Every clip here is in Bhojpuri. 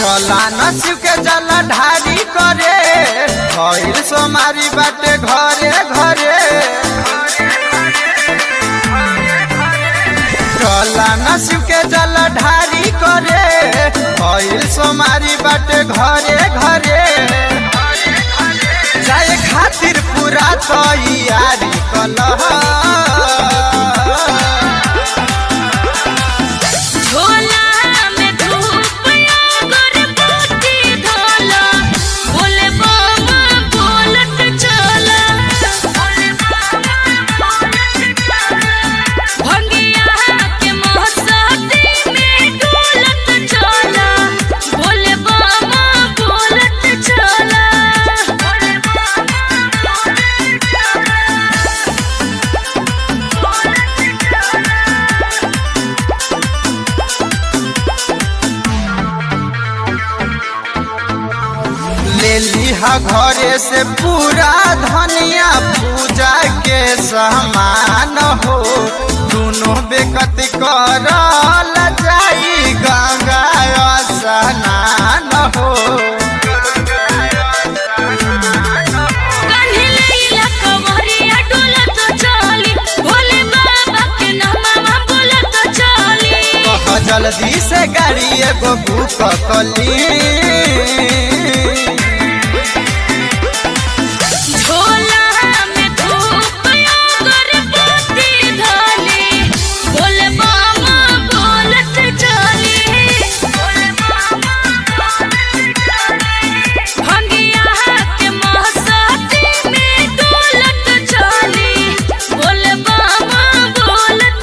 चला नसिव के जल ढारी करे भइल सोमारी बाटे घरे घरे चला नसिव के जल ढारी करे भइल सोमारी बाटे घरे घरे जाए खातिर पूरा तैयारी कलह झोला में धूप अगरबत्ती धोला बोले बाबा बोलत चला भंगिया के महसाती में डोलत चला बोले बाबा बोलत चला ले लिहा घरे से पूरा धनिया पूजा के सामान हो दोनों बेकत करल जाई गंगा स्नान हो कान्हे लैला कमरिया डोलत चली भोले बाबा के नामवा बोलत चली कह जल्दी से गाड़ी एगो बुक कली झोला में धूप अगरबत्ती धली भोले बाबा बोलत चली भंगिया के महसाती में डोलत चली भोले बाबा बोलत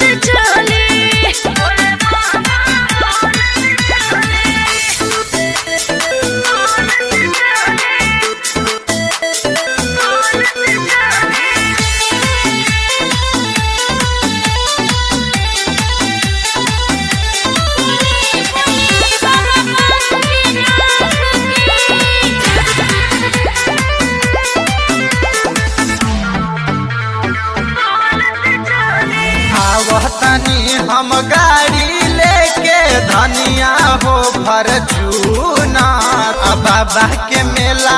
आवतनी हम गाड़ी लेके धनिया हो भर चूना बाबा के मेला